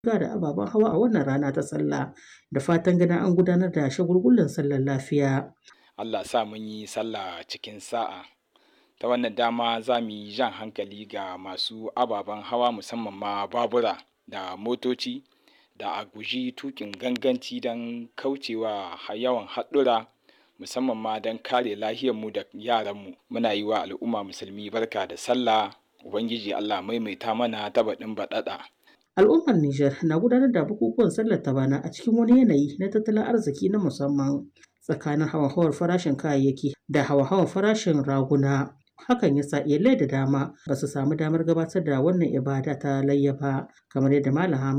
da ababen hawa a wannan rana ta sallah da fatan ganin an gudanar da shagulgulan sallar lafiya. Allah sa mun yi sallah cikin sa'a. Ta wannan dama za mu yi jan hankali ga masu ababen hawa musamman ma babura da motoci da a guji tuƙin ganganci don kaucewa yawan haɗura musamman ma don kare lahiyarmu da yaranmu. Muna yi wa al'umma musulmi barka da sallah. Ubangiji Allah maimaita mana ta baɗin baɗaɗa. Al'ummar Nijar na gudanar da bukukuwan sallar ta bana a cikin wani yanayi na tattalin arziki na musamman tsakanin hauhawar farashin kayayyaki da hauhawar farashin raguna. Hakan ya sa iyalai da dama ba su samu damar gabatar da wannan ibada ta layya ba kamar yadda Malam